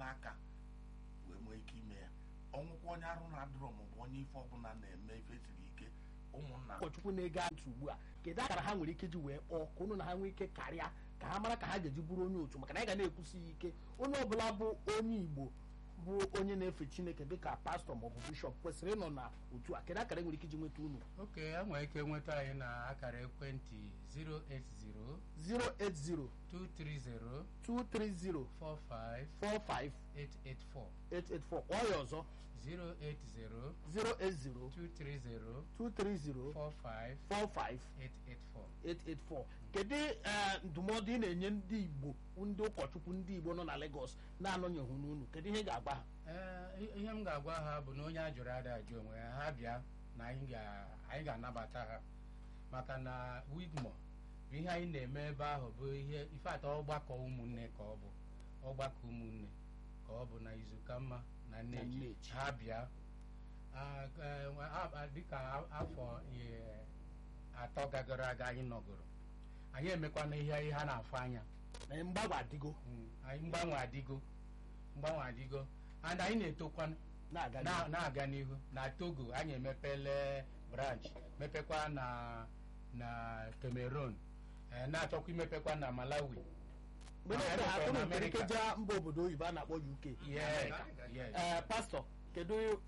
aka wee nwee ike ime ya ọnwụkwa onye arụ na-adịrọ maọbụ onye ife ọbụla na-eme ife siri ike ụmụnna ụkọchukwu na-ege ntị ugbu a kedu akara ha nwere ike ji wee kpọọ ka unu na ha nwee ike karịa ka ha mara ka ha ga-eji bụrụ onye otu maka na anyị ga na-ekwusi ya ike onye ọbụla bụ onye igbo bụ onye na-efe chineke dịka pastọ maọbụ bishọp kwesịrị ịnọ na otu a kedu akara nwere ike iji nweta unu oke e nwere ike nweta anyị na akara ekwentị 080 080 230 230 45 45 884 884 kpọọ ya ọzọ 080 080 230 230 45 45 884 884 kedu eh, ndụmọdụ ị na-enye ndị igbo ndị ụkọchukwu ndị igbo nọ na Lagos na-anọnyeghụ n'unu kedu ihe ị ga-agba ha Ee, i- ihe m ga-agwa ha bụ na onye a jụrụ ada ajụ onwe ya ha bịa na anyị ga- anyị ga-anabata ha maka na Wigmo bụ ihe anyị na-eme ebe ahụ bụ ihe ife atọ ọgbakọ ụmụnne ka ọ bụ ọgbakọ ụmụnne ka ọ bụ na izuka mma na nneji Nneji. ha bịa Ah, eh, a- a- dịka a- afọ eh, atọ gagoro aga anyị nọgoro anyị emekwana ihe ihe ha na-afụ anya na mgbanwe adịgo Mm, anyị mgbanwe adịgo mgbanwe adịgo and anyị na-etokwa na-aga na- n'ihu. na-aga n'ihu na togo anyị emepele branch mepekwa na na cameroon eh, na-achọkwa imepekwa na malawi mgbe na na-ebe ha emepere unu na nwere ike America. jee mba obodo oyibo a na-akpọ UK yes yes ee pastọ kedu